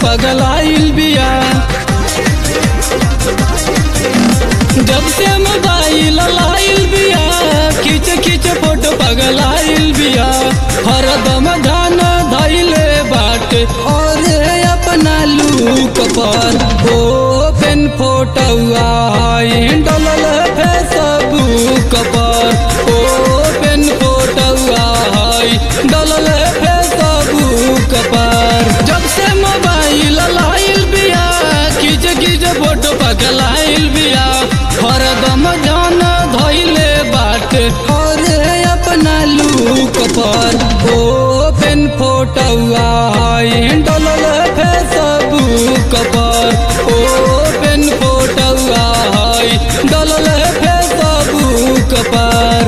पगलाइल बिया जब से मोबाइल लाइल बिया खींच खींच फोटो पगलाइल बिया हरदम ध्यान धैले बाटे और अपना लूक पर ओपन फोटोआ डलल फेसबुक पर ओपन फोटोआ डलल फेसबुक पर जब से मोबाइल लाइल बिया खींच खींच फोटो पगलाइल बिया हरदम जान धैले बाटे और अपना लूक पर ओपन फोटोआ डलल फेसबुक पर ओपन फोटोआ डलल फेसबुक पर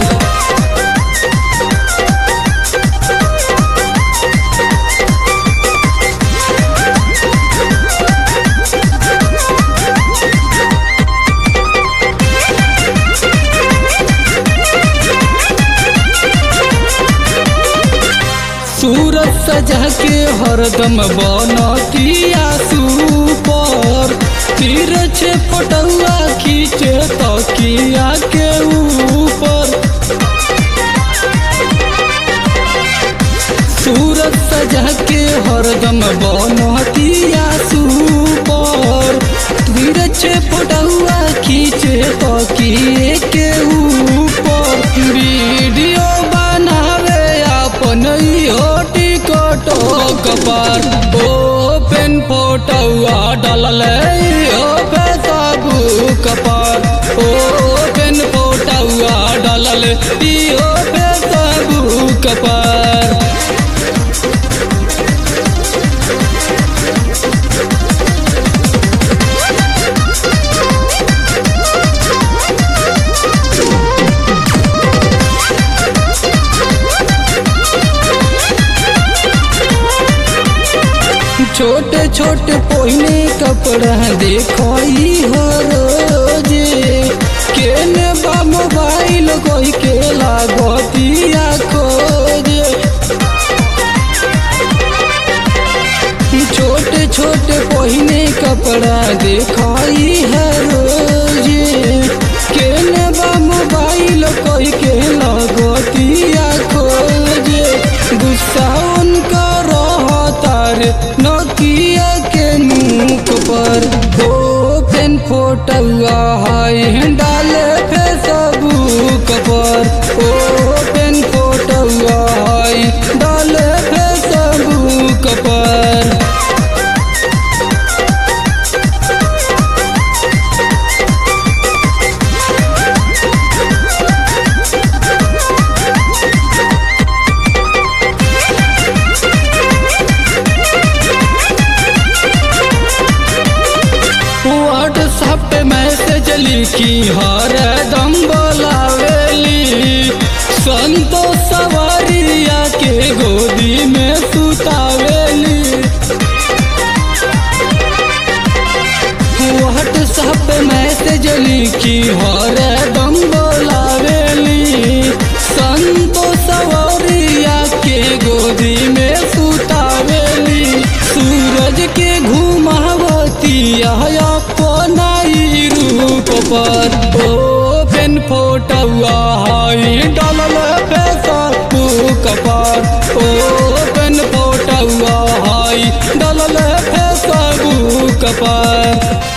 सूरत सजा के हरदम बनतिया सुपर तीर छे फोटुआ खींचे तकिया के ऊपर सूरत सजा के हरदम बनतिया सुपर तीर छे फोटुआ खींचे तकिए के ऊपर वीडियो बनावे अपन इहो टिकटॉक पर ओपन फोटोआ डलल इहो फेसबुक पर ओपन फोटोआ डलल इहो फेसबुक पर छोटे छोटे पहिने कपड़ा देखई हो रोजे केने बा मोबाइल कोई के लागतिया खोजे छोटे छोटे पहिने कपड़ा देखई है रोजे केने बा मोबाइल कोई के लागतिया खोजे गुस्सा उनका रहतार नोकिया के मुख पर ओपन फोटोआ है डाले फेसबुक पर ओपन फोटोआ है डाले फेसबुक पर व्हाट्सएप पे मैसेज लिखी हर दम बोलावेली संतोष सवारिया के गोदी में सुतावेली व्हाट्सएप पे मैसेज लिखी हर दम बोलावेली संतोष सवारिया के गोदी में सुतावेली सूरज के घुमावती अपना ही रूप पर ओपन फोटोआ डलल फेसबुक पर ओपन फोटोआ डलल फेसबुक पर